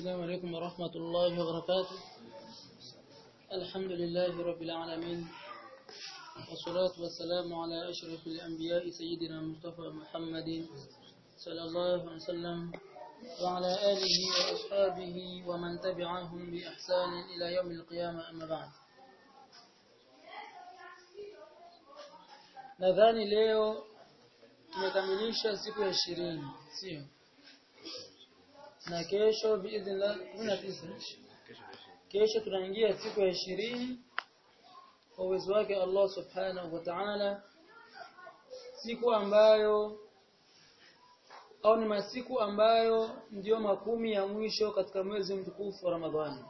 السلام عليكم ورحمة الله وبركاته الحمد لله رب العالمين والصلاة والسلام على أشرف الأنبياء سيدنا مصطفى محمد صلى الله عليه وسلم وعلى آله وأصحابه ومن تبعهم بإحسان إلى يوم القيامة أما بعد nadhani leo tumekamilisha siku ya ishirini sio na kesho biidhnillah kesho tunaingia siku ya ishirini kwa uwezo wake Allah subhanahu wa ta'ala siku ambayo au ni masiku ambayo ndiyo makumi ya mwisho katika mwezi mtukufu wa Ramadhani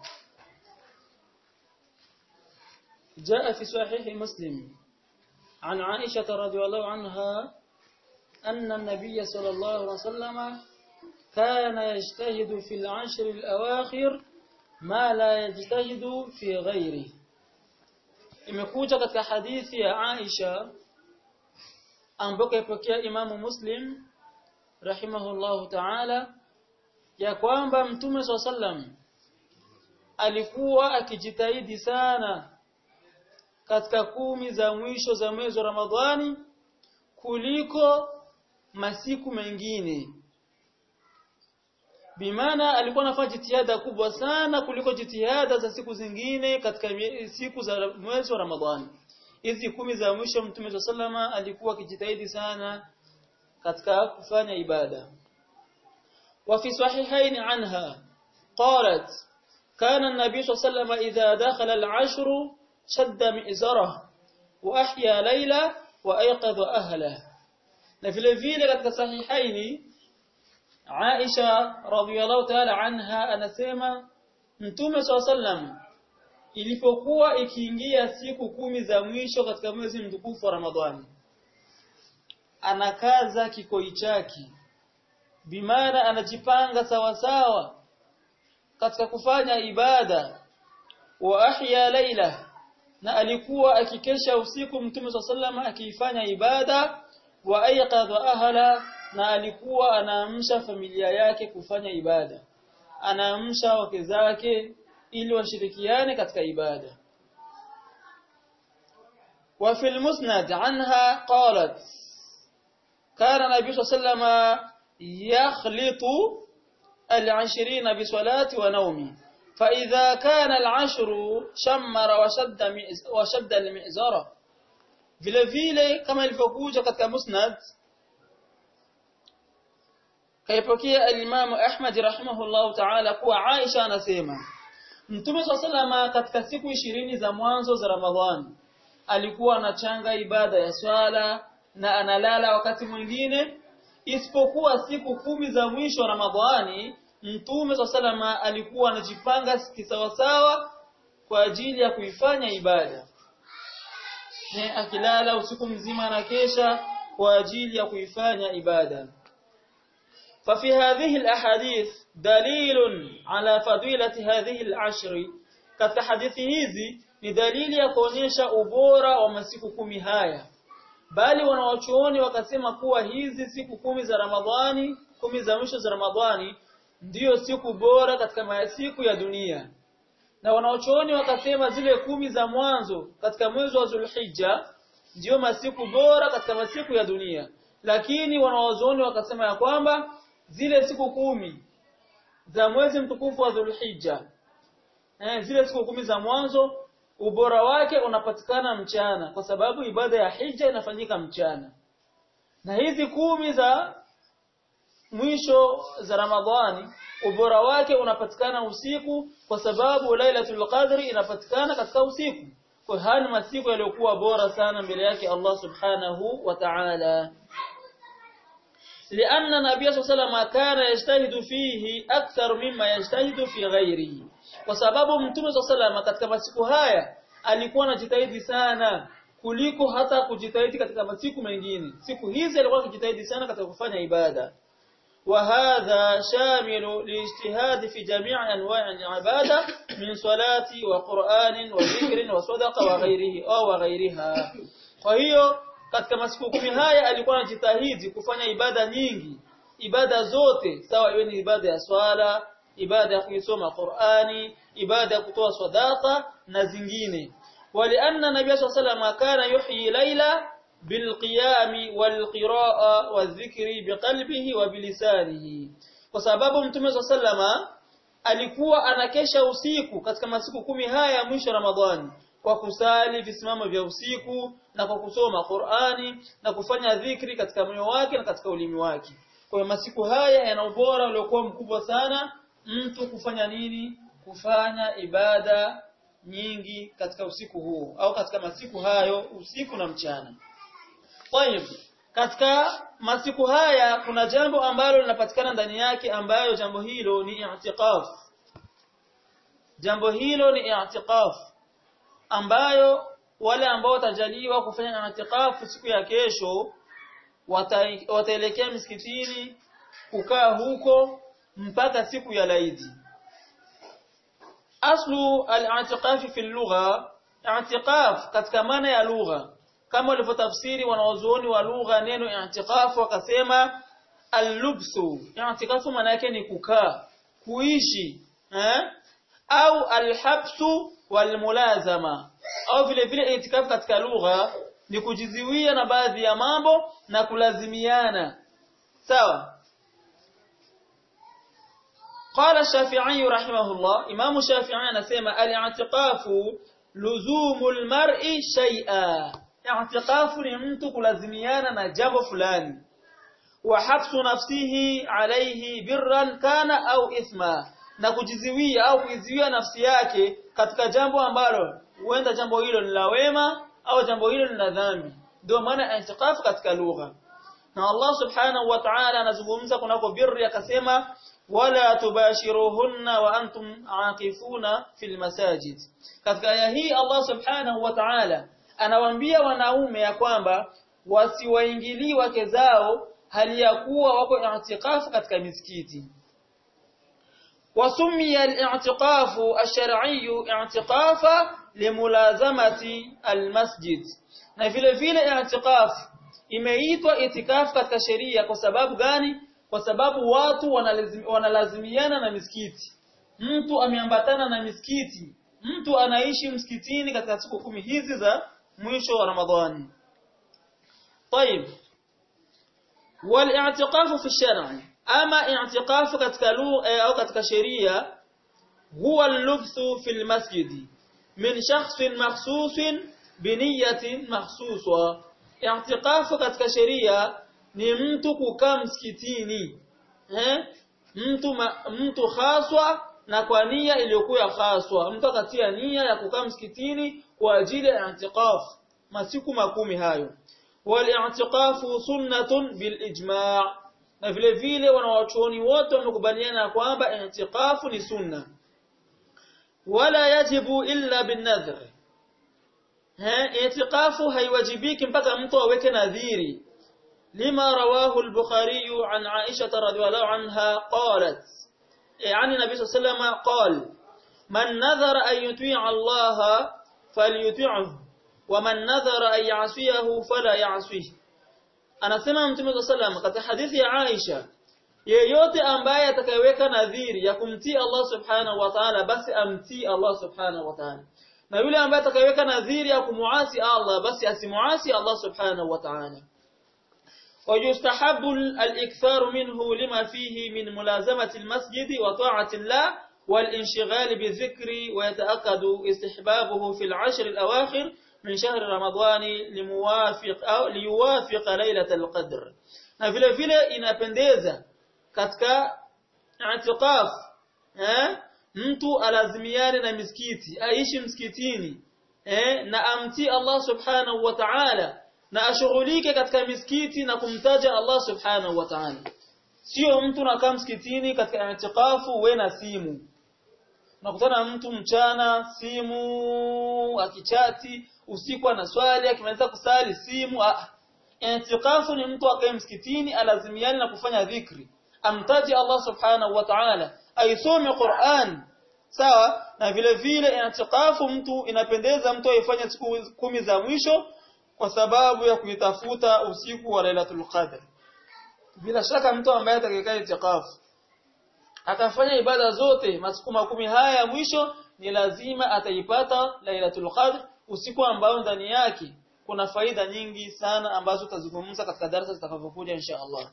جاء في صحيح مسلم عن عائشة رضي الله عنها أن النبي صلى الله عليه وسلم كان يجتهد في العشر الأواخر ما لا يجتهد في غيره imekuja katika hadithi ya Aisha ambayo ipokea Imamu Muslim rahimahullahu ta'ala ya kwamba Mtume sallam alikuwa akijitahidi sana katika kumi za mwisho za mwezi wa Ramadhani kuliko masiku mengine Bimana alikuwa anafanya jitihada kubwa sana kuliko jitihada za siku zingine katika siku za mwezi wa Ramadhani. Hizi kumi za mwisho Mtume sallama alikuwa akijitahidi sana katika kufanya ibada. Wa fi sahihain anha qalat kana an-nabiy sallallahu idha dakhala al-ashr shadda mi'zarah wa ahya layla wa ayqadha ahla. Na vile vile katika sahihaini Aisha radhiyallahu ta'ala anha anasema Mtume sallam ilipokuwa ikiingia siku kumi za mwisho katika mwezi mtukufu wa Ramadhani anakaza kikoi chake bimaana anajipanga sawa sawa katika kufanya ibada wa ahya laila na alikuwa akikesha usiku Mtume sallam akiifanya ibada wa ayqadha ahla na alikuwa anaamsha familia yake kufanya ibada anaamsha wake zake ili washirikiane katika ibada wa fil musnad anha qalat kana nabii sallama yakhlitu al-20 bi salati wa nawmi فإذا كان العشر شمر وشد وشد المئزرة vile vile kama ilivyokuja katika musnad kaipokea al-Imam Ahmad rahimahullah ta'ala kuwa Aisha anasema Mtume swalla katika siku ishirini za mwanzo za Ramadhani alikuwa anachanga ibada ya swala na analala wakati mwingine isipokuwa siku kumi za mwisho Ramadhani Mtume swalla alikuwa anajipanga kisawasawa kwa ajili ya kuifanya ibada ne akilala usiku mzima na kesha kwa ajili ya kuifanya ibada ففي هذه الأحاديث دليل على فضيلة هذه العشر katika hadithi hizi ni dalili ya kuonyesha ubora wa masiku kumi haya bali wanawachuoni wakasema kuwa hizi siku kumi za Ramadhani kumi za mwisho za Ramadhani ndiyo siku bora katika masiku ya dunia na wanawachuoni wakasema zile kumi za mwanzo katika mwezi wa Zulhijja ndiyo masiku bora katika masiku ya dunia lakini wanawazuoni wakasema ya kwamba zile siku kumi za mwezi mtukufu wa Dhulhijja eh, zile siku kumi za mwanzo ubora wake unapatikana mchana kwa sababu ibada ya hija inafanyika mchana na hizi kumi za mwisho za Ramadhani ubora wake unapatikana usiku kwa sababu Lailatul Qadri inapatikana katika usiku kwa haya masiku yaliyokuwa bora sana mbele yake Allah Subhanahu wa Ta'ala لأن النبي صلى الله عليه وسلم كان يجتهد فيه أكثر مما يجتهد في غيره وسبب mtume صلى الله عليه وسلم katika masiku haya alikuwa anajitahidi sana kuliko hata kujitahidi katika masiku mengine siku hizi alikuwa akijitahidi sana katika kufanya ibada وهذا شامل لاجتهاد في جميع انواع العباده من صلاه وقران وذكر وصدقه وغيره او وغيرها kwa hiyo katika masiku kumi haya alikuwa anajitahidi kufanya ibada nyingi ibada zote sawa iwe ni ibada ya swala ibada ya kuisoma Qur'ani ibada ya kutoa sadaqa na zingine walianna nabii sallallahu alayhi kana yuhyi laila bilqiyami walqiraa wadhikri biqalbihi wa bilisanihi kwa sababu mtume sallallahu alikuwa anakesha usiku katika masiku kumi haya ya mwisho Ramadhani kwa kusali visimamo vya usiku na kwa kusoma Qur'ani na kufanya dhikri katika moyo wake na katika ulimi wake. Kwa hiyo masiku haya yana ubora uliokuwa mkubwa sana mtu kufanya nini? Kufanya ibada nyingi katika usiku huu au katika masiku hayo usiku na mchana. Kwa hivyo katika masiku haya kuna jambo ambalo linapatikana ndani yake ambayo jambo hilo ni i'tiqaf. Jambo hilo ni i'tiqaf ambayo wale ambao watajaliwa kufanya i'tiqaf siku ya kesho wataelekea wata misikitini kukaa huko mpaka siku ya laidi. Aslu al-i'tiqaf fi al-lugha, i'tiqaf katika maana ya lugha kama walivyotafsiri wanawazuoni wa lugha neno i'tiqaf wakasema al-lubsu i'tikafu maana yake ni kukaa kuishi eh? au al-habsu wal-mulazama au vile vile i'tikafu katika lugha ni kujiziwia na baadhi ya mambo na kulazimiana sawa قال الشافعي رحمه الله امام الشافعي anasema al-i'tikafu luzumul mar'i shay'a i'tikafu ni mtu kulazimiana na jambo fulani wa habsu nafsihi alayhi birran kana au ithma na kujiziwia au kuiziwia nafsi yake katika jambo ambalo huenda jambo hilo ni la wema au jambo hilo ni la dhambi ndio maana i'tikafu katika lugha na Allah subhanahu wa ta'ala anazungumza kunako birri akasema wala tubashiruhunna wa antum aaqifuna fil masajid katika aya hii Allah subhanahu wa ta'ala anawaambia wanaume ya kwamba wasiwaingilii wake zao hali ya kuwa wako i'tikafu katika misikiti وسمي الاعتقاف الشرعي اعتقافا لملازمه المسجد na vile vile i'tikaf imeitwa itikaf katika sheria kwa sababu gani kwa sababu watu wanalazim, wanalazimiana na misikiti mtu ameambatana na misikiti mtu anaishi msikitini katika siku kumi hizi za mwisho wa Ramadhani طيب والاعتقاف في الشرع اما اعتقاف katika lugha au katika sheria huwa al-lubthu fi al-masjid min shakhsin makhsusin biniyatin makhsuswa i'tikafu katika sheria ni mtu kukaa msikitini eh mtu ma, mtu haswa na kwa nia iliyokuwa haswa mtu akatia nia ya kukaa msikitini kwa ajili ya i'tikaf masiku makumi hayo wal i'tikafu sunnatun bil ijma' na vile vile wanawachuoni wote wamekubaliana kwamba i'tikafu ni sunna wala yajibu illa bin nadhr اعتقاف haiwajibiki mpaka mtu aweke nadhiri lima rawahu al-bukhari an aisha radhiyallahu anha qalat yani nabii sallallahu alayhi qal man nadhara an yuti'a Allah falyuti'hu wa man nadhara an ya'siyahu fala ya'sihi anasema mtume sallallahu katika hadithi ya Aisha yeyote ambaye atakayeweka nadhiri ya kumtii Allah subhanahu wa ta'ala basi amtii Allah subhanahu wa ta'ala na yule ambaye atakayeweka nadhiri ya kumuasi Allah basi asimuasi Allah subhanahu wa ta'ala ويستحب الإكثار منه لما فيه من ملازمة المسجد وطاعة الله والانشغال بالذكر ويتأكد استحبابه في العشر الأواخر من شهر رمضان لموافق أو ليوافق ليلة القدر na vile vile inapendeza katika i'tikaf eh mtu alazimiane na misikiti aishi msikitini eh na amtii Allah subhanahu wa ta'ala na ashughulike katika misikiti na kumtaja Allah subhanahu wa ta'ala sio mtu nakaa msikitini katika i'tikafu we na simu nakutana mtu mchana simu akichati usiku anaswali akimaliza kusali simu i'tikafu ni mtu akae msikitini alazimiane na kufanya dhikri amtaji Allah subhanahu wa ta'ala aisome Qur'an sawa na vile vile i'tikafu mtu inapendeza mtu aifanye siku kumi za mwisho kwa sababu ya kuitafuta usiku wa Lailatul Qadr bila shaka mtu ambaye atakayekaa i'tikafu akafanya ibada zote masiku makumi haya ya mwisho ni lazima ataipata Lailatul Qadr usiku ambao ndani yake kuna faida nyingi sana ambazo tutazungumza katika darasa zitakavyokuja insha Allah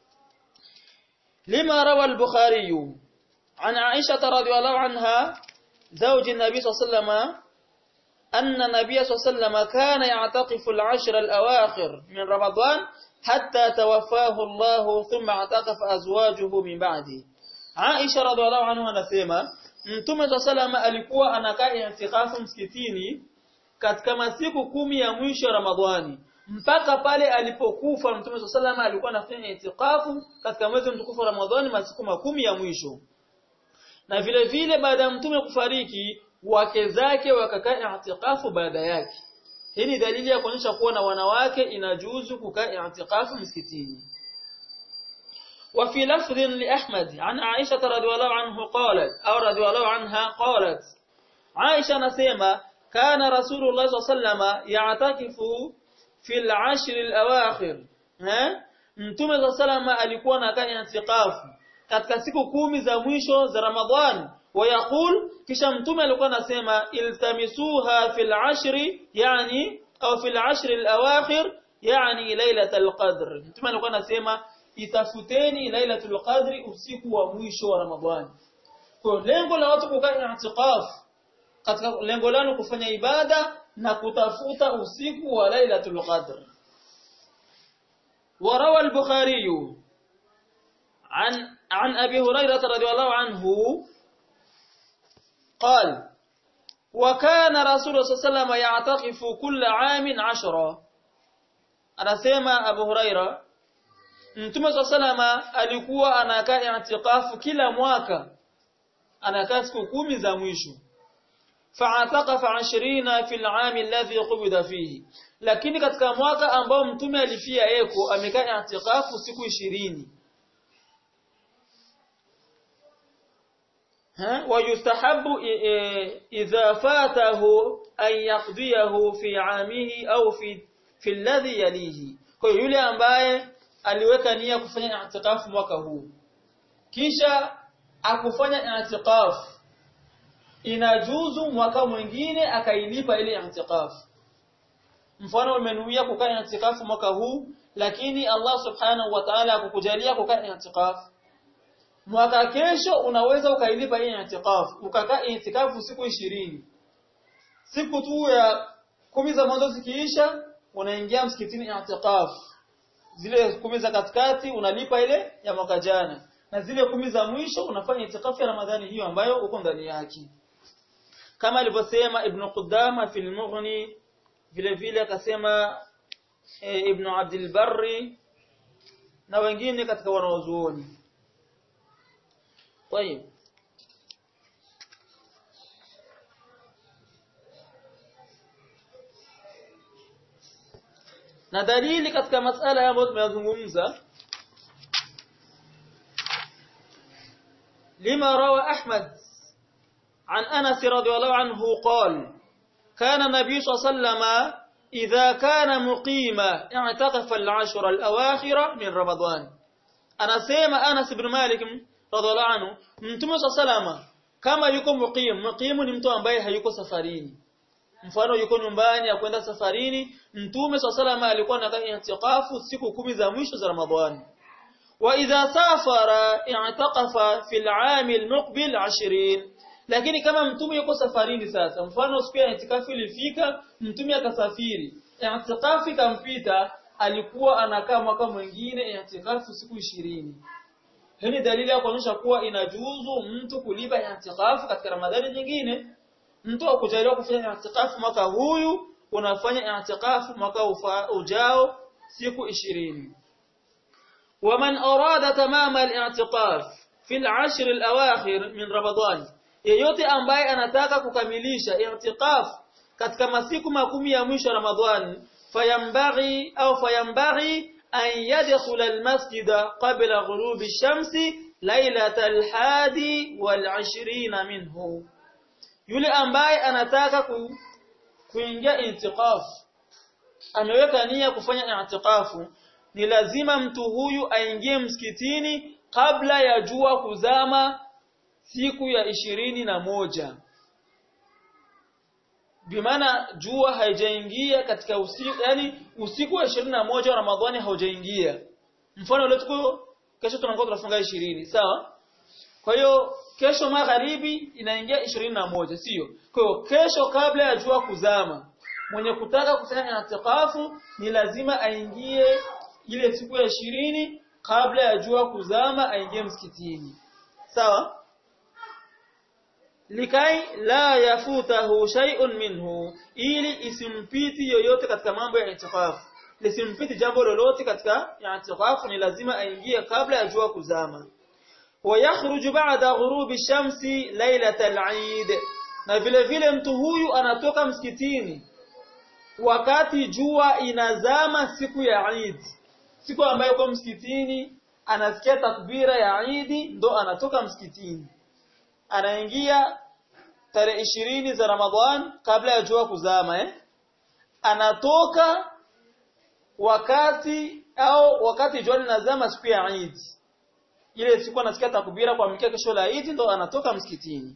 lima rawa al-Bukhari an Aisha radhiyallahu anha زوج النبي صلى الله عليه وسلم أن النبي صلى الله عليه وسلم كان يعتقف العشر الأواخر من رمضان حتى توفاه الله ثم اعتقف أزواجه من بعده Aisha radhiallahu anha anasema Mtume wa salama alikuwa anakaa i'tikafu msikitini katika masiku kumi ya mwisho Ramadhani mpaka pale alipokufa Mtume wa salama alikuwa anafanya i'tikafu katika mwezi mtukufu wa Ramadhani masiku makumi ya mwisho na vile vile baada ya mtume kufariki wake zake wakakaa i'tikafu baada yake hii ni dalili ya kuonyesha kuwa na wanawake inajuzu kukaa i'tikafu msikitini وفي لفظ لأحمد عن عائشة رضي الله عنه قالت أو رضي الله عنها قالت عائشة نسيمة كان رسول الله صلى الله عليه وسلم يعتكف في العشر الأواخر ها mtume صلى الله عليه وسلم alikuwa anakaa i'tikafu katika siku kumi za mwisho za Ramadhan wayaqul kisha mtume alikuwa anasema iltamisuha fil ashri yani au fil ashri al-awakhir yani lailatul qadr mtume alikuwa anasema itafuteni lailatul qadri usiku wa mwisho wa Ramadhani. Kwa lengo la watu kukaa i'tikaf katika lengo lao kufanya ibada na kutafuta usiku wa lailatul qadr. وروى البخاري عن عن ابي هريره رضي الله عنه قال وكان رسول الله صلى الله عليه وسلم يعتكف كل عام عشرة anasema Abu Huraira Mtume wa salama alikuwa anakaa i'tikafu kila mwaka anakaa siku kumi za mwisho fa'ataqafa 20 fi al-'am alladhi qubida fihi lakini katika mwaka ambao mtume alifia eko amekaa i'tikafu siku 20 ha wayustahabu idha fatahu an yaqdiyahu fi 'amihi au fi fi alladhi yalihi kwa yule ambaye aliweka nia kufanya i'tikafu mwaka huu kisha akufanya i'tikafu inajuzu mwaka mwingine akailipa ile i'tikafu mfano umenuia kukaa i'tikafu mwaka huu lakini Allah subhanahu wa ta'ala akukujalia kukaa i'tikafu mwaka kesho unaweza ukailipa ile i'tikafu ukakaa i'tikafu siku ishirini siku tu ya kumi za mwanzo zikiisha unaingia msikitini i'tikafu zile kumi za katikati unalipa ile ya mwaka jana na zile kumi za mwisho unafanya itikafu ya Ramadhani hiyo ambayo uko ndani yake kama alivyosema Ibn Qudama fil Mughni vile vile akasema e, Ibn Abdul Barri na wengine katika wanaozuoni طيب na dalili katika masala ambayo tumeyazungumza لما روى أحمد عن أنس رضي الله عنه قال كان النبي صلى الله عليه وسلم إذا كان مقيما اعتقف العشر الأواخر من رمضان أنا سيما أنس بن مالك رضي الله عنه mtume صلى الله عليه وسلم kama yuko muqim muqim ni mtu ambaye hayuko safarini mfano yuko nyumbani akwenda safarini mtume swalla salama alikuwa anakaa i'tikafu siku kumi za mwisho za ramadhani wa idha safara i'taqafa fil 'am al-muqbil 20 lakini kama mtume yuko safarini sasa mfano siku ya i'tikafu ilifika mtume akasafiri i'tikafu ikampita alikuwa anakaa mwaka mwingine i'tikafu siku 20 hii ni dalili ya kuonyesha kuwa inajuzu mtu kulipa i'tikafu katika ramadhani nyingine mtu akujaliwa kufanya i'tikafu mwaka huyu unafanya i'tikafu mwaka ujao siku 20 ومن أراد تمام الاعتقاف في العشر الأواخر من رمضان yeyote ambaye anataka kukamilisha i'tikaf katika masiku makumi ya mwisho Ramadhani fayambaghi au fayambaghi an yadkhula almasjida qabla ghurubi ash-shamsi laylatal hadi wal 20 minhu yule ambaye anataka ku, kuingia i'tikaf ameweka nia kufanya i'tikafu ni lazima mtu huyu aingie msikitini kabla ya jua kuzama siku ya ishirini na moja bimaana jua haijaingia katika usiku yani usiku wa ishirini na moja wa Ramadhani haujaingia mfano leo tuko kesho tunakuwa tunafunga ishirini sawa kwa hiyo kesho magharibi inaingia ishirini na moja sio kwa hiyo kesho kabla ya jua kuzama mwenye kutaka kufanya itikafu ni lazima aingie ile siku ya ishirini kabla ya jua kuzama aingie msikitini sawa likai la yafutahu shay'un minhu ili isimpiti yoyote katika mambo ya itikafu lisimpiti jambo lolote katika itikafu ni lazima aingie kabla ya jua kuzama ويخرج بعد غروب الشمس ليلة العيد na vile vile mtu huyu anatoka msikitini wakati jua inazama siku ya Eid siku ambayo kwa msikitini anasikia takbira ya Eid ndo anatoka msikitini anaingia tarehe ishirini za Ramadhan kabla ya jua kuzama eh anatoka wakati au wakati jua linazama siku ya Eid ile siku anasikia takbira kwa mkia kesho la Eid ndo anatoka msikitini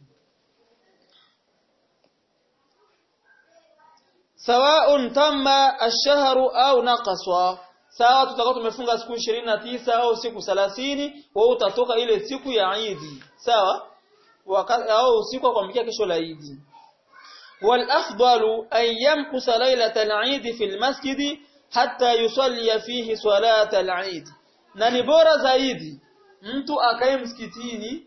sawa'un tamma ash-shahru au naqasa sawa tutakuwa tumefunga siku 29 au siku 30 wewe utatoka ile siku ya Eid sawa wakati au usiku kwa mkia kesho la Eid wal afdalu an yamkusa laylatal Eid fi al-masjid hatta yusalli fihi salat al-Eid na ni bora zaidi mtu akae msikitini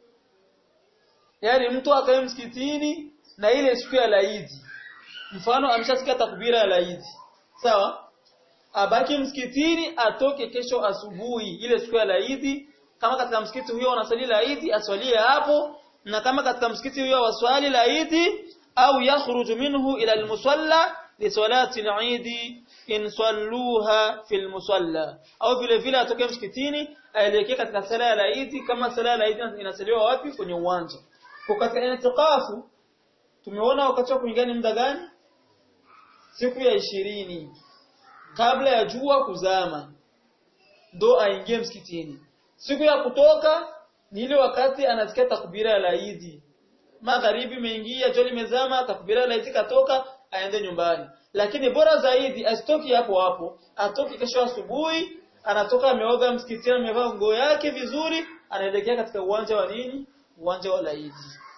yani mtu akae msikitini na ile siku ya laidi mfano ameshasikia takbira ya laidi sawa abaki msikitini atoke kesho asubuhi ile siku ya laidi kama katika msikiti huyo wanasali laidi aswalie hapo na kama katika msikiti huyo waswali laidi au yakhruju minhu ila almusalla li salati al-eid in salluha fil musalla au vile vile atoke msikitini aelekee katika sala ya Eid kama sala ya Eid inasaliwa wapi kwenye uwanja kwa katika itikafu tumeona wakati wa kuingia ni muda gani siku ya ishirini kabla ya jua kuzama ndo aingie msikitini siku ya kutoka ni ile wakati anasikia takbira ya Eid magharibi imeingia jua limezama takbira ya Eid katoka aende nyumbani lakini bora zaidi asitoki hapo hapo atoki kesho asubuhi anatoka ameoga msikitini amevaa nguo yake vizuri anaelekea katika uwanja wa nini uwanja wa laidi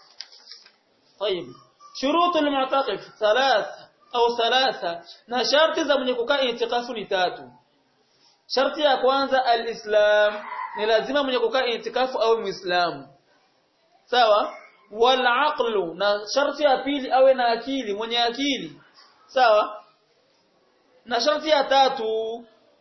طيب شروط المعتكف ثلاث au thalatha na sharti za mwenye kukaa itikafu ni tatu sharti ya kwanza alislam ni lazima mwenye kukaa itikafu awe muislamu sawa wal aqlu na sharti ya pili awe na akili mwenye akili sawa na sharti ya tatu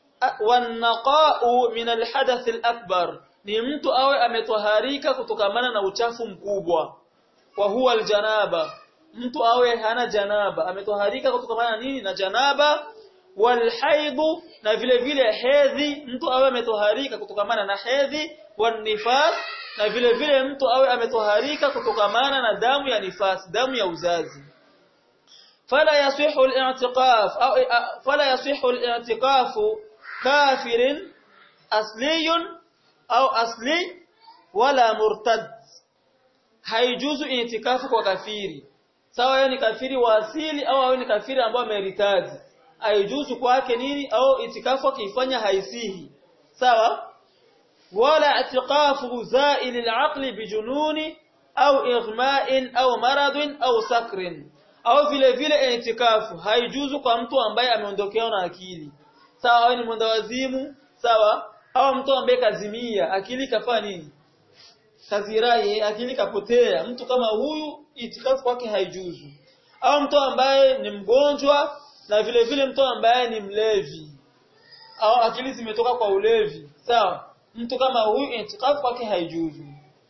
wanaqa'u min alhadath alakbar ni mtu awe ametoharika kutokamana na uchafu mkubwa wa huwa aljanaba mtu awe hana janaba ametoharika kutokamana na nini na janaba walhaidu na vile vile hedhi mtu awe ametoharika kutokamana na hedhi wanifas na vile vile mtu awe ametoharika kutokamana na damu ya nifas damu ya uzazi fala yasihu al-i'tiqaf au fala yasihu al-i'tiqaf kafirin asliyun au asli wala murtad haijuzu itikafu kwa kafiri sawa yeye ni kafiri wa asili au awe ni kafiri ambaye ameritaji haijuzu kwake nini au itikafu akifanya haisihi sawa wala itikafu zail al-aqli bijununi au ighma'in au maradin au sakrin au vile vile itikafu haijuzu kwa mtu ambaye ameondokewa na akili sawa awe ni mwendawazimu sawa au mtu ambaye kazimia akili kafanya nini kazirai akili kapotea mtu kama huyu itikafu kwake haijuzu au mtu ambaye ni mgonjwa na vile vile mtu ambaye ni mlevi au akili zimetoka kwa ulevi sawa mtu kama huyu itikafu kwake haijuzu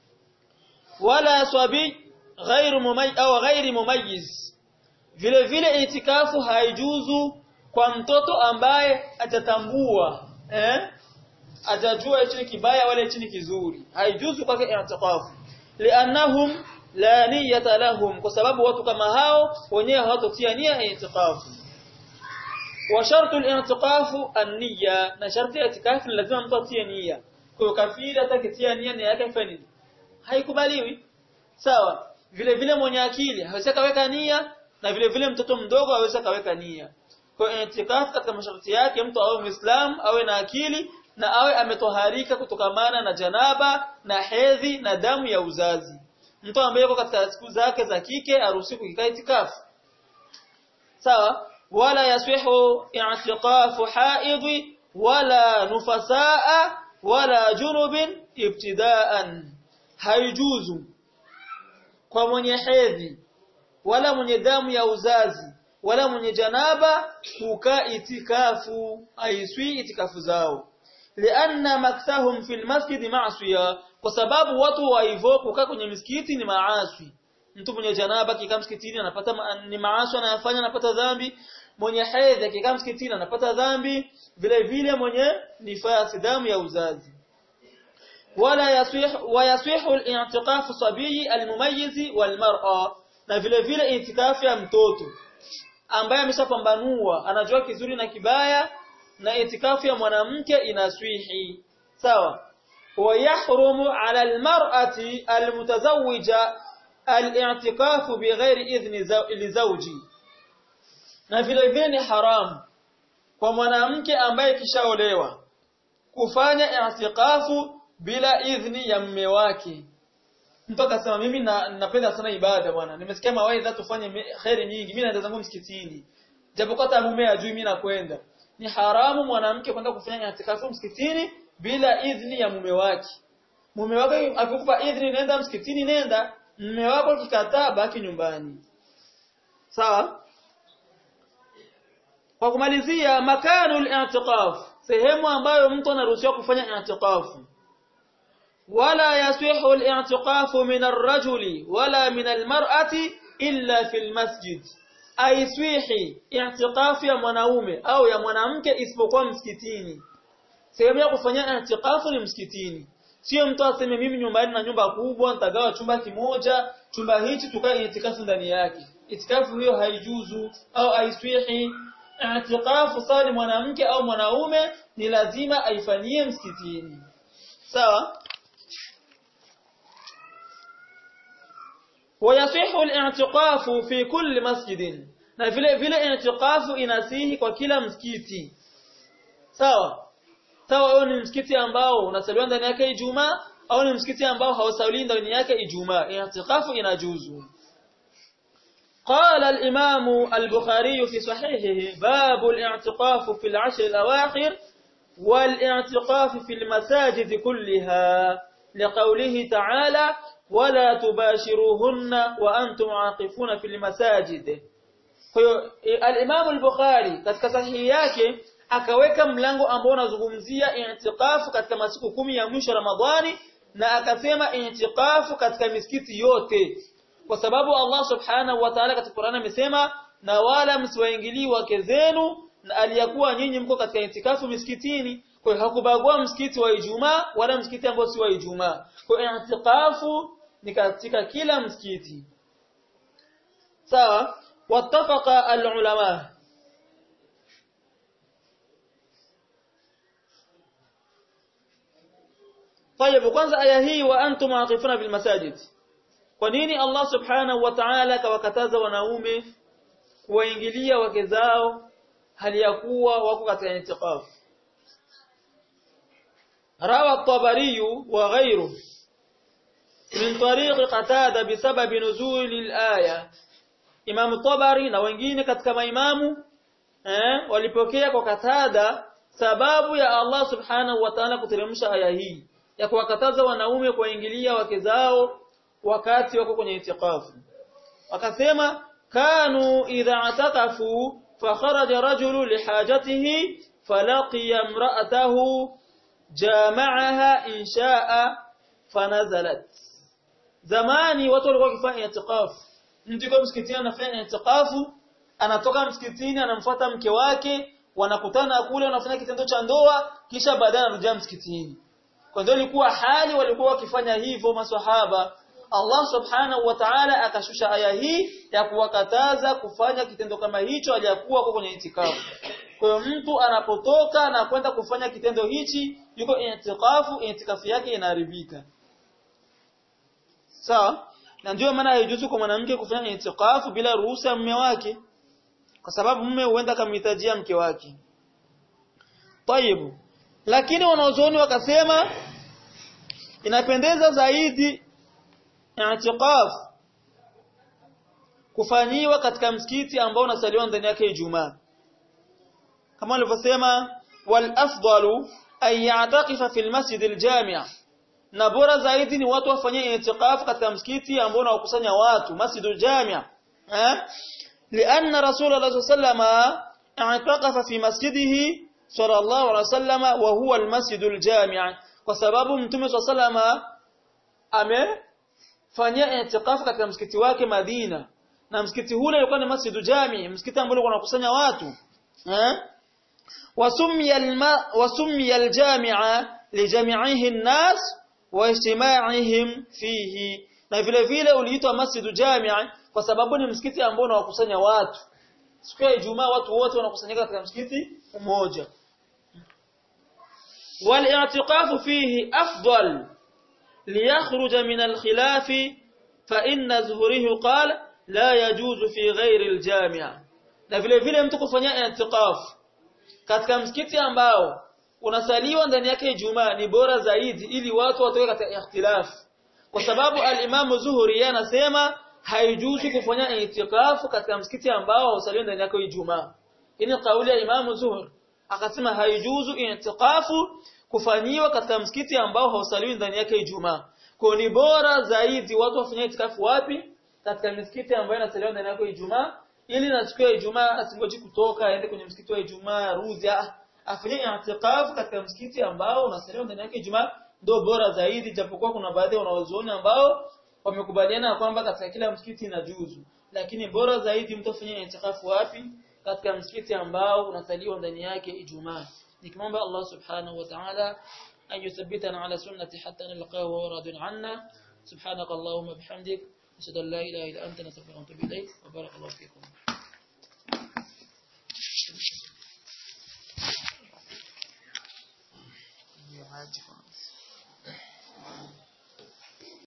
wala swabi ghairu mumayyiz au ghairi mumayyiz vile vile itikafu haijuzu kwa mtoto ambaye atatambua eh atajua hichi ni kibaya wala hichi ni kizuri haijuzu kwake i'tikafu li'annahum la niyata lahum kwa sababu watu kama hao wenyewe hawatotia nia ya i'tikafu wa shartu al-i'tikafu an-niyya na sharti ya i'tikafu lazima mtu atie nia kwa hiyo kafiri hata kitia nia nia yake ifanye nini haikubaliwi sawa vile vile mwenye akili hawezi kaweka nia na vile vile mtoto mdogo hawezi kaweka nia kwa hiyo itikafu katika masharti yake mtu awe muislam awe na akili na awe ametoharika kutokamana na janaba na hedhi na damu ya uzazi mtu ambaye yuko katika siku zake za kike aruhusiwi kukaa itikafu sawa wala yaswihu i'tiqafu haidhi wala nufasaa wala junubin ibtidaan haijuzu kwa mwenye hedhi wala mwenye damu ya uzazi wala mwenye janaba kukaa itikafu aiswi itikafu zao lianna maktahum fil masjid ma'siya kwa sababu watu wa hivyo kukaa kwenye misikiti ni maasi mtu mwenye janaba kikaa msikitini anapata ma, ni maasi anayofanya anapata dhambi mwenye hedhi akikaa msikitini anapata dhambi vile vile mwenye nifasi damu ya uzazi wala yasih wa yasihu al-i'tikaf sabiyi al-mumayyiz wal-mar'a na vile vile itikafu ya mtoto ambaye ameshapambanua anajua kizuri na kibaya na itikafu ya mwanamke inaswihi sawa ويحرم على المرأة المتزوجة الاعتكاف بغير إذن لزوجي na vile vile ni haramu kwa mwanamke ambaye kishaolewa kufanya i'tikafu bila idhni ya mume wake mtu akasema mimi na, napenda sana ibada bwana nimesikia mawaidha tufanye khairi nyingi mimi naenda zangu msikitini japokuwa hata mume ajui mimi nakwenda ni haramu mwanamke kwenda kufanya i'tikafu msikitini bila idhni ya mume wake mume wake akikupa idhni nenda msikitini nenda mume wako kikataa baki nyumbani sawa kwa kumalizia makanu al-i'tikaf sehemu ambayo mtu anaruhusiwa kufanya i'tikafu wala yasihu al-i'tikafu min ar-rajuli wala min al-mar'ati illa fi al-masjid aiswihi i'tikafu ya mwanaume au ya mwanamke isipokuwa msikitini sehemu ya kufanya i'tikafu ni msikitini sio mtu aseme mimi nyumbani na nyumba kubwa nitagawa chumba kimoja chumba hichi tukae itikafu ndani yake itikafu hiyo haijuzu au haiswihi i'tikafu sali mwanamke au mwanaume ni lazima aifanyie msikitini sawa ويصح الاعتقاف في كل مسجد na vile vile i'tikafu inasihi kwa kila msikiti sawa sawa huo ni msikiti ambao unasaliwa ndani yake Ijumaa au ni msikiti ambao hausaliwi ndani yake Ijumaa i'tikafu inajuzu قال الإمام البخاري في صحيحه باب الاعتقاف في العشر الأواخر والاعتقاف في المساجد كلها لقوله تعالى ولا تباشروهن وأنتم عاقفون في المساجد الإمام البخاري katika sahihi yake akaweka mlango ambao unazungumzia i'tikafu katika masiku kumi ya mwisho Ramadhani na akasema i'tikafu katika misikiti yote kwa sababu Allah subhanahu wa ta'ala katika Qur'an amesema na wala msiwaingilii wake zenu na aliyakuwa nyinyi mko katika itikafu misikitini kwa hiyo hakubagua msikiti wa Ijumaa wala msikiti ambao si wa Ijumaa kwa hiyo itikafu ni katika kila msikiti sawa wattafaqa alulama طيب kwanza aya hii wa antum aqifuna bil masajid kwa nini Allah subhanahu wa ta'ala kawakataza wanaume kuwaingilia wake zao hali ya kuwa wako katika intiqaf rawa at-tabari wa ghayru min tariq qatada bisabab nuzul al-aya Imam Tabari na wengine katika maimamu eh walipokea kwa katada sababu ya Allah subhanahu wa ta'ala kuteremsha aya hii ya kuwakataza wanaume kuwaingilia wake zao wakati wako kwenye itikafu wakasema kanu idha atakafu fakharaja rajulu lihajatihi falaqiya imra'atahu jama'aha insha'a fanazalat zamani watu walikuwa wakifanya itikafu mtu yuko msikitini anafanya itikafu anatoka msikitini anamfuata mke wake wanakutana kule wanafanya kitendo cha ndoa kisha baadaye anarudia msikitini kwa ndio ilikuwa hali walikuwa wakifanya hivyo maswahaba Allah subhanahu wa ta'ala akashusha aya hii ya kuwakataza kufanya kitendo kama hicho aliyakuwa kwa kwenye itikafu. Kwa hiyo mtu anapotoka na kwenda kufanya kitendo hichi yuko i'tikafu i'tikafu yake inaharibika sawa na ndio maana haijuzu kwa mwanamke kufanya i'tikafu bila ruhusa ya mume wake kwa sababu mume huenda kamhitajia mke wake Tayib. Lakini wanaozoni wakasema inapendeza zaidi i'tikaf kufanyiwa katika msikiti ambao unasaliwa ndani yake Ijumaa. Kama walivyosema wal afdalu an ya'taqifa fil masjid al jami' na bora zaidi ni watu wafanye i'tikaf katika msikiti ambao unawakusanya watu masjid al jami' eh لأن رسول الله صلى الله عليه وسلم اعتقف في مسجده صلى الله عليه وسلم وهو المسجد الجامع kwa sababu mtume صلى الله عليه وسلم amefanyia i'tikaf katika msikiti wake Madina na msikiti ule ulikuwa ni masjidu jami msikiti ambao ulikuwa unakusanya watu eh wasummiya alma wasummiya aljami'a lijami'ihi an-nas wa ijtima'ihim fihi na vile vile uliitwa masjidu jami' kwa sababu ni msikiti ambao unawakusanya watu siku ya Ijumaa watu wote wanakusanyika katika msikiti mmoja والاعتقاف فيه أفضل ليخرج من الخلاف فإن زهره قال لا يجوز في غير الجامع na vile vile mtu kufanya i'tikaf katika msikiti ambao unasaliwa ndani yake Ijumaa ni bora zaidi ili watu watoke katika ikhtilaf kwa sababu al-Imam Zuhri anasema haijuzu kufanya i'tikaf katika msikiti ambao hausaliwi ndani yake Ijumaa hii ni kauli ya Imam Zuhri akasema haijuzu i'tikafu kufanyiwa katika msikiti ambao hausaliwi ndani yake Ijumaa. Kwa ni bora zaidi watu wafanye itikafu wapi? Katika misikiti ambayo inasaliwa ndani yake Ijumaa ili na siku ya Ijumaa asingoji kutoka aende kwenye msikiti wa Ijumaa arudi afanye i'tikafu katika msikiti ambao unasaliwa ndani yake Ijumaa ndio bora zaidi japokuwa kuna baadhi ya wanawazuoni ambao wamekubaliana kwamba katika kila msikiti inajuzu lakini bora zaidi mtu afanye itikafu wapi katika msikiti ambao unasaliwa ndani yake Ijumaa nikimwomba Allah subhanahu wa ta'ala an yuthabbitana ala sunnati hatta nalqahu wa radun anna subhanak allahumma bihamdik ashhadu an la ilaha illa anta nastaghfiruka wa atubu ilayk wa barakallahu fikum Yeah,